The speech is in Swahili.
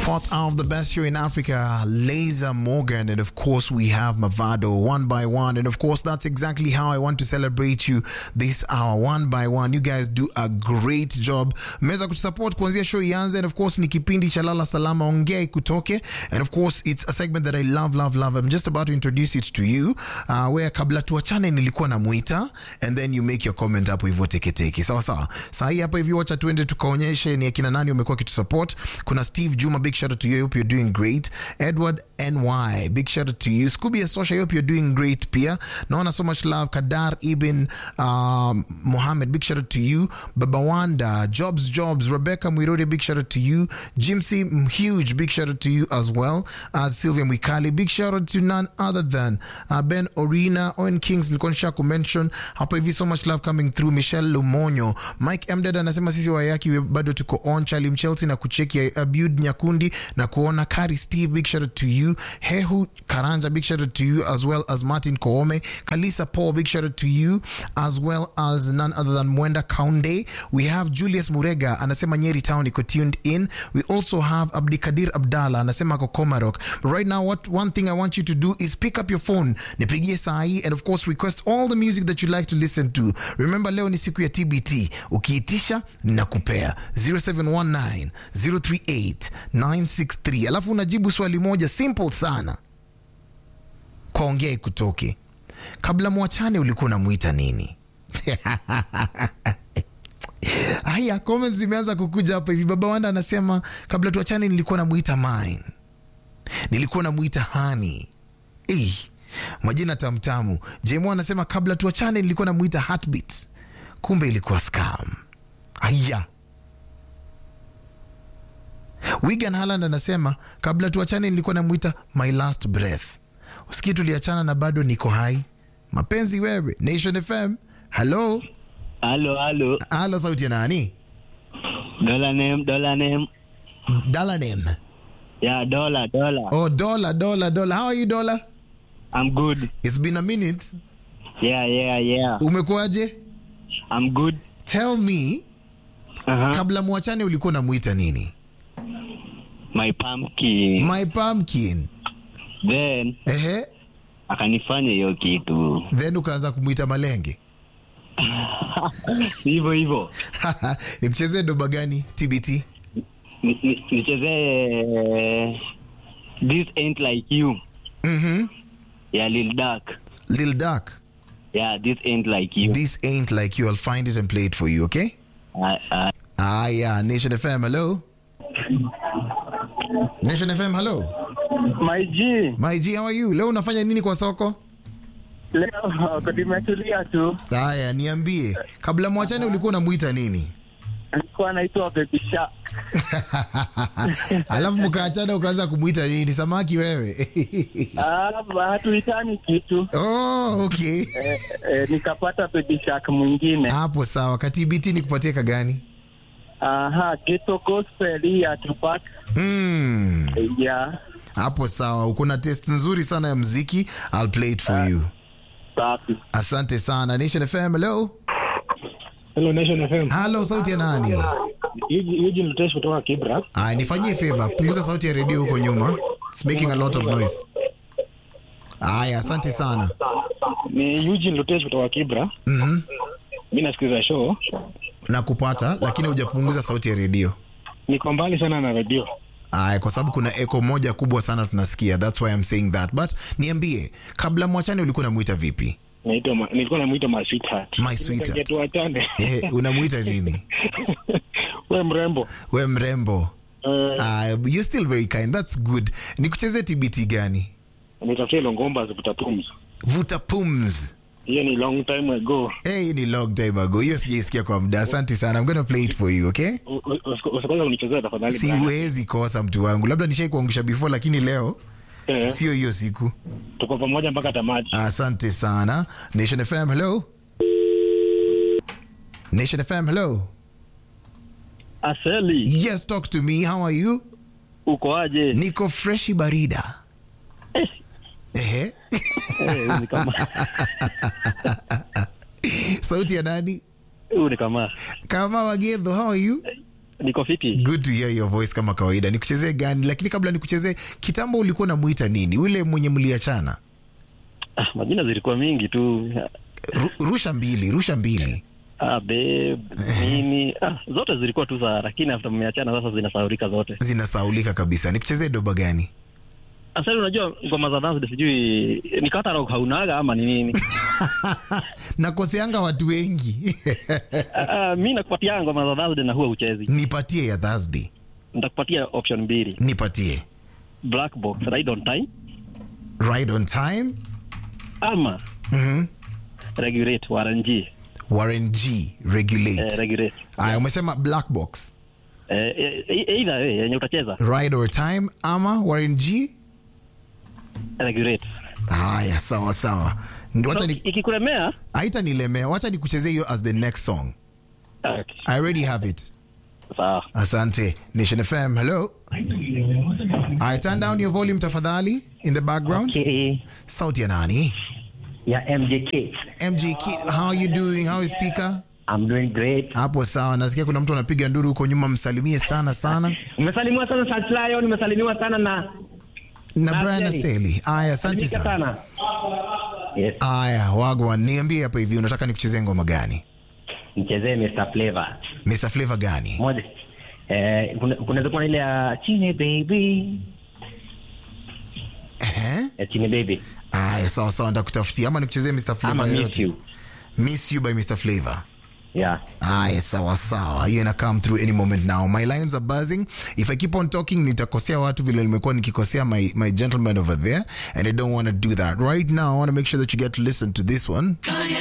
Fourth hour of the best show in Africa, Laser Morgan, and of course we have Mavado one by one, and of course that's exactly how I want to celebrate you this hour, one by one. You guys do a great job. Mmeweza kutusupport kuanzia show ianze, and of course ni kipindi cha lala salama, ongea ikutoke, and of course it's a segment that I love, love, love. I'm just about to introduce it to you, uh, where kabla tuachane nilikuwa namuita, and then you make your comment hapo hivyo teketeke, sawa sawa. Saa hii hapa hivi, wacha tuende tukaonyeshe ni akina nani wamekuwa kitusupport. Kuna Steve Juma, big shout out to you. I hope you're doing great. Edward NY, big shout out to you. Scooby Asosha, I hope you're doing great pia. Naona so much love. Kadar Ibn um, Mohammed, big shout out to you. Baba Wanda, Jobs Jobs, Rebecca Mwirode, big shout out to you. Jimsy, mm, huge, big shout out to you as well. As Sylvia Mwikali, big shout out to none other than uh, Ben Orina, Owen Kings, nilikuwa nisha kumention hapo hivi. So much love coming through. Michelle Lumonyo, Mike Mdad anasema sisi wayaki bado tuko on. Charlie Mchelsea na kucheki Abud Nyakundi na kuona Kari Steve, big shout out to you. Hehu Karanja, big shout out to you as well as Martin Koome. Kalisa Paul, big shout out to you as well as none other than Mwenda Kaunde. We have Julius Murega anasema Nyeri Town iko tuned in. We also have Abdikadir Abdalla anasema ako Komarok. But right now what one thing I want you to do is pick up your phone, nipigie saa hii and of course request all the music that you like to listen to. Remember leo ni siku ya TBT. Ukiitisha ninakupea 0719 038 963. Alafu unajibu swali moja simple sana kwa ongea ikutoke. Kabla mwachane ulikuwa unamwita nini? Haya, comments zimeanza kukuja hapa hivi. Baba Wanda anasema kabla tuachane nilikuwa namuita mine, nilikuwa namuita hani. Eh, majina tamtamu. Jemo anasema kabla tuachane nilikuwa namuita heartbeats, kumbe ilikuwa scam. Haya, Wigan Haaland anasema kabla tuachane nilikuwa namuita my last breath. Usikii tuliachana na bado niko hai. Mapenzi wewe. Nation FM. Hello. Halo, halo. Halo, sauti ya nani? Dollar name, dollar name. Dalanem. Yeah, dollar, dollar. Oh, Dola, Dola, Dola. How are you, Dola? I'm good. It's been a minute. Yeah, yeah, yeah. Umekuwaje? I'm good. Tell me, Uh-huh. kabla mwachane ulikuwa unamuita nini? My pumpkin. My pumpkin. Then Ehe. akanifanya hiyo kitu. Then ukaanza kumuita malenge. Hivyo hivyo. Nikuchezee doba gani? TBT. Ni- ni- Nichezee This ain't like you. Mhm. Yeah, Lil Duck. Lil Duck. Yeah, this ain't like you. This ain't like you. I'll find it and play it for you, okay? Uh, uh, Ah, yeah. Nation FM, hello. Nation FM, hello. My G, My G, how are you? Leo unafanya nini kwa soko? leo uh, nimetulia tu, Haya, niambie. Kabla mwachane ulikuwa unamuita nini? alikuwa anaitwa Baby Shark. Alafu mkaachana ukaanza kumuita nini? Samaki wewe. Ah, hatuitani kitu oh, okay. eh, eh, nikapata Baby Shark mwingine. Hapo sawa. Katibiti ni kupatia kagani? Aha, Ghetto Gospel hii ya Tupac. Mm. Yeah, Hapo sawa. Uko na test nzuri sana ya mziki. I'll play it for you. safi. Asante sana. Nation FM, hello. Hello Nation FM. Hello, sauti ya nani? Eugene Eugene Lutesh kutoka Kibra. Aya, nifanyie favor. Punguza sauti ya redio huko nyuma. It's making a lot of noise. Aya, asante sana. Ni Eugene Lutesh kutoka Kibra. Mhm. Mimi nasikiliza show. Nakupata lakini hujapunguza sauti ya redio. Niko mbali sana na radio. Aya, kwa sababu kuna echo moja kubwa sana tunasikia. That's why I'm saying that. But niambie, kabla mwachane ulikuwa unamuita vipi? Naitwa ma, nilikuwa namuita my sweetheart. My sweetheart. Tuachane. Eh, unamuita nini? Wewe mrembo. We mrembo. Uh, Uh, you're still very kind. That's good. Nikucheze TBT gani? nitafutie Longomba zivuta pumzi. Vuta pums. Hiyo ni long time ago. Hey, ni long time ago. Hiyo sijaisikia kwa muda. Asante sana. I'm gonna play it for you, okay? U- u- usi- Usikose kunichezea tafadhali. Brian. Siwezi kosa mtu wangu. Labda nishai kuangusha before lakini leo Eh, sio hiyo siku. tuko pamoja mpaka tamati. Asante sana. Nation FM, hello. Nation FM, hello. Aseli, Yes, talk to me. How are you? uko aje? Niko freshi barida. Ehe. Eh, ni kama Sauti ya nani? huyu ni kama Kama Wagedho, how are you? niko fiti. good to hear your voice kama kawaida nikuchezee gani lakini kabla nikuchezee kitambo ulikuwa unamwita nini ule mwenye mliachana Ah, majina zilikuwa mingi tu. Ru, rusha mbili rusha mbili Ah, babe, nini? Ah, zote zilikuwa tu sawa, lakini after mmeachana sasa zinasahaulika zote. zinasaulika kabisa nikuchezee doba gani Sasa unajua ngoma za dance sijui ni catalog haunaga ama ni nini? nakoseanga watu wengi Ah, ah, mimi nakupatia ngoma za dance na huwa uchezi. nipatie ya thursday Nitakupatia option mbili. nipatie Black box ride on time right on time ama mm-hmm. regulate warranty. warren g regulate Eh, regulate. aya umesema black box Eh, eh, eh, either way yenye utacheza right or time ama warren g regulate. haya sawa sawa Ndio, wacha So, ni ikikulemea haitanilemea wacha nikuchezee hiyo as the next song okay, i already have it sawa. asante nation fm hello I turn down your volume tafadhali in the background Okay. sauti ya nani Yeah, MJK. mg Kid, how are you doing how is thika I'm doing great. hapo sawa nasikia kuna mtu anapiga nduru huko nyuma msalimie sana sana Umesalimiwa sana Salt Lion, umesalimiwa sana na na Na brian Jerry. aseli aya asante Salimika sana sana. Yes, aya wagwan niambie hapa hivi unataka nikuchezee ngoma gani mchezee Mr. Flavor. mr flavor gani Moja. Eh, kuna kunaweza kuwa na ile ya Chine baby. Ehe. Ya Chine baby. aya sawa sawa ndakutafutia ama nikuchezee mr Ama flavor Miss yoyote You. miss you by mr flavor Yeah. Aya, sawa sawa, hiyo ina come through any moment now. My lines are buzzing. If I keep on talking, nitakosea watu vile nimekuwa nikikosea my, my gentleman over there, and I don't want to do that. Right now, I want to make sure that you get to listen to this one.